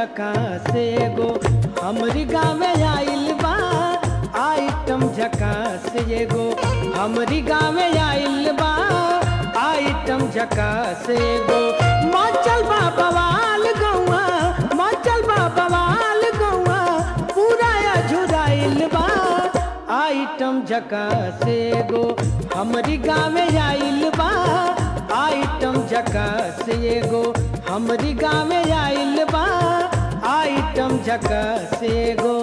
झकास एगो हमरी गाँव आइल बा आइटम झकास एगो हमरी गाँव आइल बा आइटम झकास एगो मचल बा बवाल गौआ मचल बा बवाल गौआ पूरा अझुराइल बा आइटम झकास एगो हमरी गाँव आइल बा आइटम झकास एगो हमरी गाँव आइल बा आइटम झकास एगो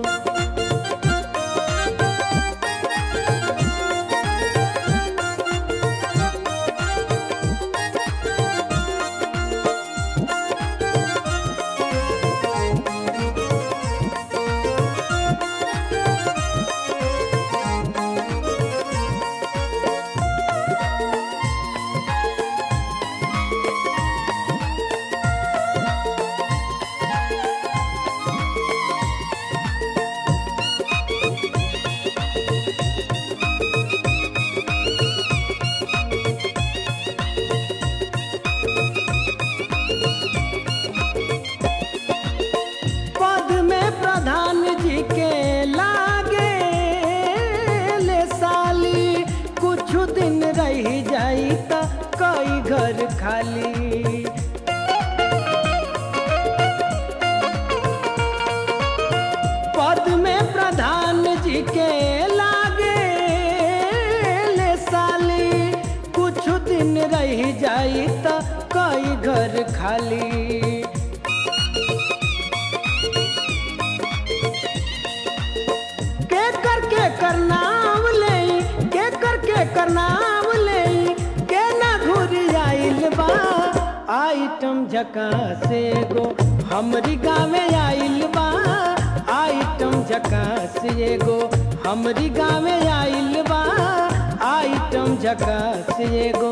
पद में प्रधान जी के लागे ले साली कुछ दिन रह जाई त कई घर खाली पद में प्रधान जी के लागे ले साली कुछ दिन रह जाई त कई घर खाली के कर के कर नाम ले के कर के कर नाम ले के ना घुरी आइल बा आइटम झकास एगो हमरी गाँव आइल बा आइटम झकास एगो हमरी गाँव आइल बा आइटम झकास एगो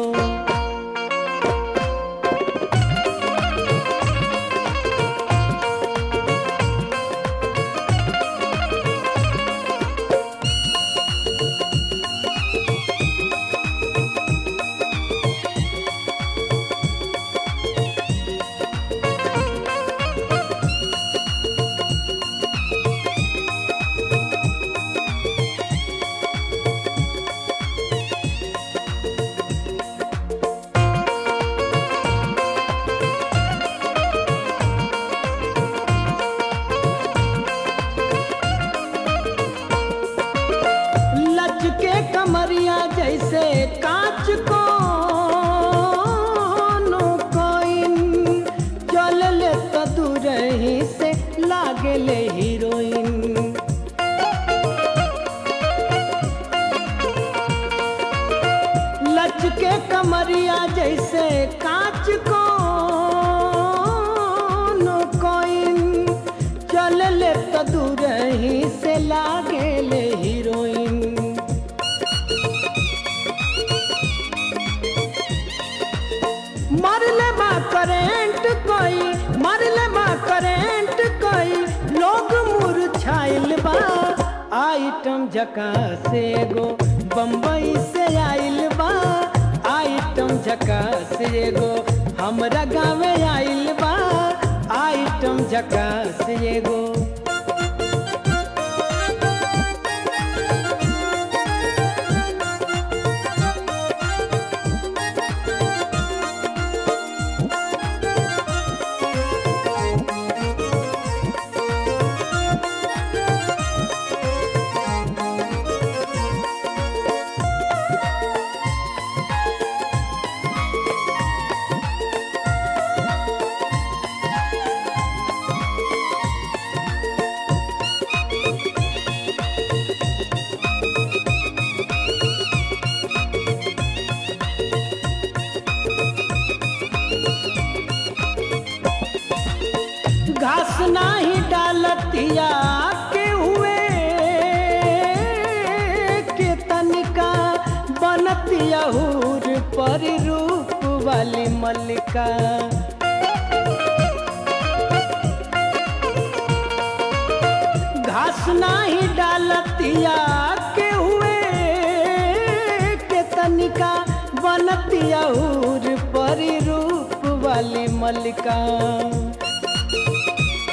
लचके कमरिया जैसे कांच को कोइन चल ले तो दूर ही से लागे ले हीरोइन लचके कमरिया जैसे कांच को कोइन चल ले तो दूर ही से लागे ले हीरोइन मर ले बा करेंट कोई मर ले बा करेंट कोई लोग मुरझाइल बा आइटम झकास एगो बम्बई से आइल बा आइटम झकास एगो हमरा गाँव आइल बा आइटम झकास एगो घास नाही डालतिया के हुए के तनिका बनतिया हूर पर रूप वाली मल्लिका घास नाही डालतिया के हुए के तनिका बनतिया हूर पर रूप वाली मल्लिका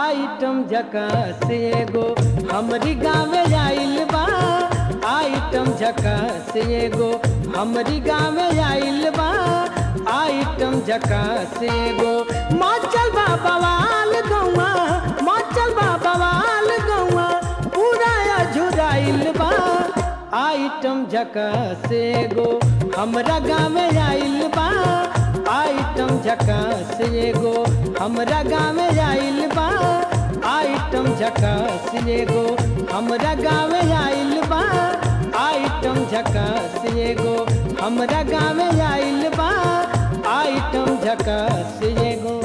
आइटम झकास एगो हमरी गाँव आइल बा आइटम झकास एगो हमरी गाँव आइल बा आइटम झकास एगो माचल बा बवाल गौआ माचल बा बवाल गौआ पूरा झुराइल बा आइटम झकास एगो हमरा गाँव आइल बा आइटम झकास एगो हमरा गाँव आइल बा आइटम झकास एगो हमरा गाँव आइल बा आइटम झकास एगो हमरा गाँव आइल बा आइटम झकास एगो